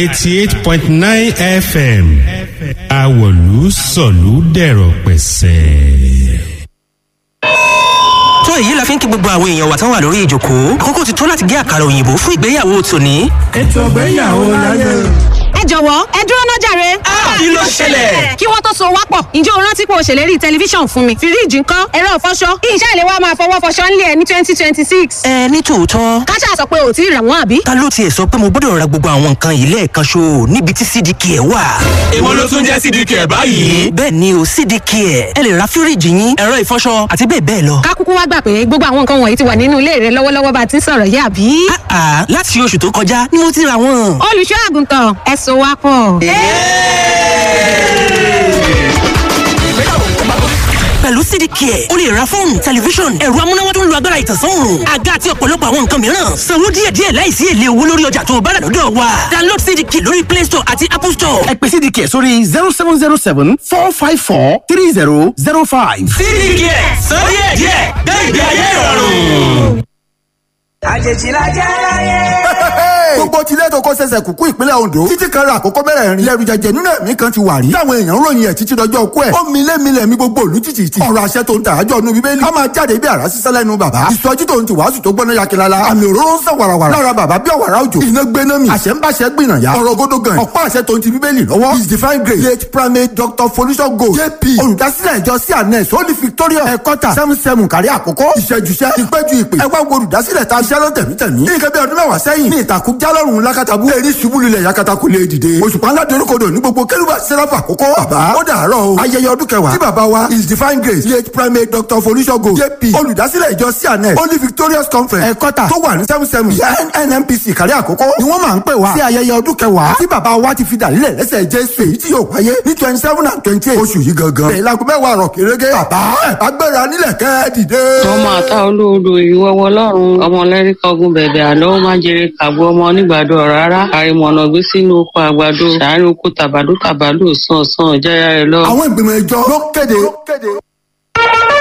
eighty eight point nine fm awolu sọ̀lú dẹ̀rọ̀ pẹ̀sẹ̀ tó èyí la fi ń kí gbogbo àwọn èèyàn wa tán wà lórí ìjòkó àkókò ti tó láti gé àkàrà òyìnbó fún ìgbéyàwó tòní. ètò ìgbéyàwó láyé. ẹ jọ̀wọ́ ẹ dúró náà jàre. kí ló ṣẹlẹ̀. kí wọ́n tó so wá pọ̀ ǹjẹ́ o rántí pé o ṣèlérí tẹlifíṣàn fún mi fíríìjì ńkọ́ ẹ̀rọ ìfọṣọ ìṣe ìlẹ̀ wa máa fọwọ́ fọṣọ ńlẹ̀ ẹ̀ ní twenty twenty six. ẹ ní tòótọ́. káṣá sọ pé ò tí ì rà wọ́n àbí. ta ló tiẹ̀ sọ pé mo gbọ́dọ̀ ra gbogbo àwọn nǹkan yìí lẹ́ẹ̀kan ṣo níbi tí cdk ẹ̀ wà. èwo ló tún jẹ́ cdk ẹ̀ báyìí. bẹ́ẹ̀ ni o cdk ẹ̀ ẹ lè ra fíríìjì yín ẹ̀rọ ìfọṣọ àti bẹ́ẹ̀ bẹ́ẹ̀ lọ. ká kúkú wá gbà pé gbogbo àwọn nǹkan wọ̀nyí ti wà nínú ilé rẹ lọ́wọ́lọ́wọ́ bá a ti ń sọ̀rọ̀ yìí àbí. àà láti oṣù tó kọjá ni mo ti ra wọn. olùṣọ́ àgùntàn ẹ so wá pọ̀. pẹ̀lú cdk o lè ra fóònù tẹlifíṣọ̀n ẹ̀rọ amúnáwá tó ń lo agbára ìtànsán àga àti ọ̀pọ̀lọpọ̀ àwọn nǹkan mìíràn sanwó díẹ̀díẹ̀ láìsí èlé owó lórí ọjà tó o bá rà lọ́dọ̀ wa download cdk lórí play store àti apple store. ẹ pè cdk sórí zero seven zero seven four five four three zero zero five. cdk sọ díẹ̀díẹ̀ gbé ìgbé ayé ìrọ̀rùn. àjèjì la jẹ́ láyé gbogbo tilẹ̀ tó kọ́ sẹsẹ̀ kúkú ìpínlẹ̀ ondo títí kan ra àkókò mẹ́rẹ̀ẹ̀rin lẹ́rù jẹjẹ nínú ẹ̀mí kan ti wà rí táwọn èèyàn ròyìn ẹ̀ títí dọjọ́ kú ẹ̀ ó mi lé mi lẹ̀ mi gbogbo òlu títì tì ọ̀rọ̀ àṣẹ tó ń tà ájọ́ nu bíbélì a máa jáde bí àrá sísẹ́ lẹ́nu bàbá ìsọjí tó ń ti wàásù tó gbọ́ná yakilala àmì òróró ń sàn wàràwàrà lára bàbá bí ọ̀wàrà òjò iná gbéná mi àṣẹ ń báṣẹ gbìnà ya ọ̀rọ̀ gódó gan ọ̀pá àṣẹ tó ń ti bíbélì lọ́wọ́ his divine grace late primate dr folisho gold jp olùdásílẹ̀ ìjọ cns holy victoria ẹ̀kọ́tà seven seven kárí àkókò ìṣẹ́júṣẹ́ ìpẹ́jù ìpè ẹ̀wá wo olùdásílẹ̀ ta iṣẹ́ lọ́tẹ̀mítẹ̀mí ní ìkẹ́bí ọdún mẹ́wàá sẹ́yìn ní ìtàkùn jálọ́run lákàtàbú erí ṣubú lulẹ̀ yakata kò lè dìde òṣùpá ńlá dorókodò ní gbogbo kérúbà sẹ́ráfà àkókò bàbá ó dàárọ̀ o ayẹyẹ ọdún kẹwàá tí bàbá wa his divine grace late primate dr folishogo jp olùdásílẹ̀ ìjọ cns holy victorious conference ẹ̀kọ́tà tó wà ní seven seven nnpc kárí àkókò ni wọ́n máa ń pè wá sí ayẹyẹ ọdún kẹwàá tí bàbá wa ti fi dàlílẹ̀ lẹ́sẹ̀ jésù èyí tí yóò wáyé ní twenty seven and twenty eight oṣù yìí gangan bẹ̀rẹ̀ láago mẹ́wàá rọ̀ kérégé bàbá ẹ̀ bá gbéra nílẹ̀ kẹ́ dìde. ọmọ àtà olóodo ìwọ́wọ́ lọ́rùn ọmọ lẹ́ríkà ogun bẹ̀bẹ̀ àlọ́ ó máa jẹrẹ kàgbọ́ ọmọ onígbàdo rárá àrìmọ̀nà gbé sínú oko àgbàdo sàárè oko tàbádó tàbádó sàn sàn jáyà rẹ lọ. àwọn ìgbìmọ̀ ìjọ ló kéde